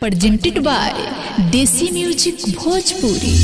presented by Desi Music Bhojpuri.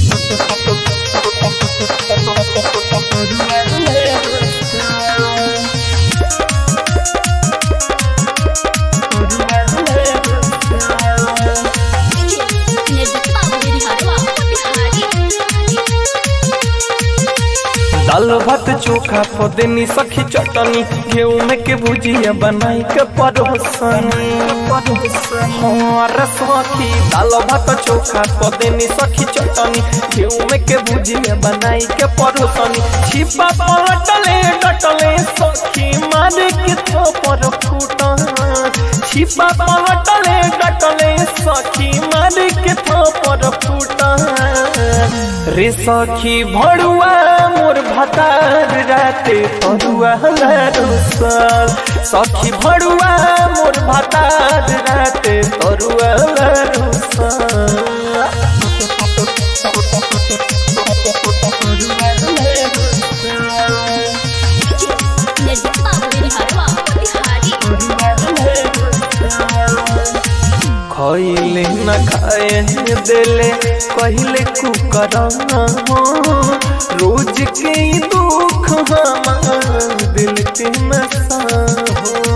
दाल भात चोखा पदनी सखी चटनी गेहूं में के भुजिया बनाई के परोसनी हमार सखी दाल भात चोखा पदनी सखी चटनी गेहूं में के भुजिया बनाई के परोसनी छिपा पलटले डटले सखी मारे के थोपर फूटा छिपा पलटले डटले सखी मारे के थोपर फूटा रे सखी भड़ुआ मोर भतार राते परुआ रुसल सखी भड़ुआ मोर भतार राते परुआ खैले न खाए दिले कहले कुकरना रोज के ई दुख हमार दिल के नशा हो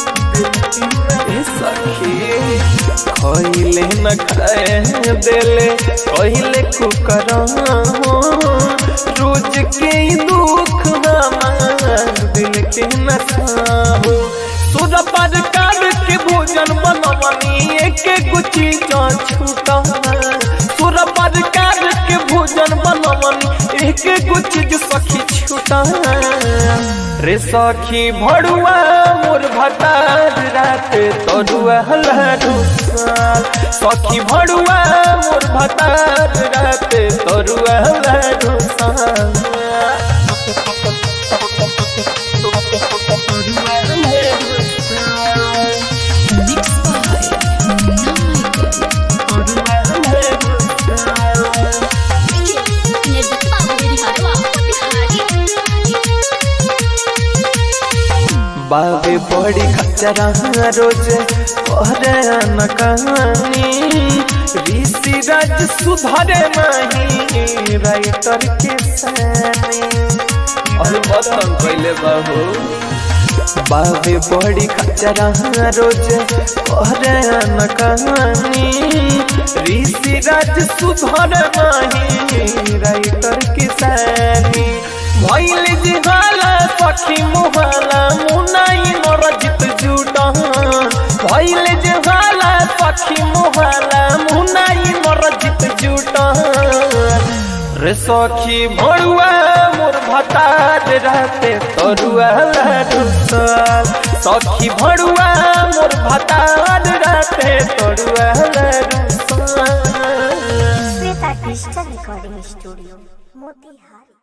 ए सखी खैले न खाए दिले कहले कुकरना रोज के ई दुख हमार दिल के नशा हो सुर पर काट के भोजन बनवनी एक गुची जा छूटा सुर पर काट के भोजन बनवनी एक गुची जो सखी छूटा रे सखी भड़ुआ मोर भतार रात तरुआ लरुसाल सखी भड़ुआ मोर भतार रात तरुआ लरुसाल Mixed by Munna Michael. बाबे बड़ी खचरा रोज पहरे न कहानी ऋषि राज सुधरे नहीं राइटर के सानी और बतन कैले बाबू बाबे बड़ी खचरा रोज पहरे न कहानी ऋषि राज सुधरे नहीं राइटर के सानी भैल जिहाला सखी मुहाला मुनाई नरजित जुटान भैल जिहाला सखी मुहाला मुनाई नरजित जुटान रे सखी भड़ुआ मोर भतार रहते तरुआ लरुसल सखी भड़ुआ मोर भतार रहते तरुआ लरुसल Shweta digital recording studio Motihari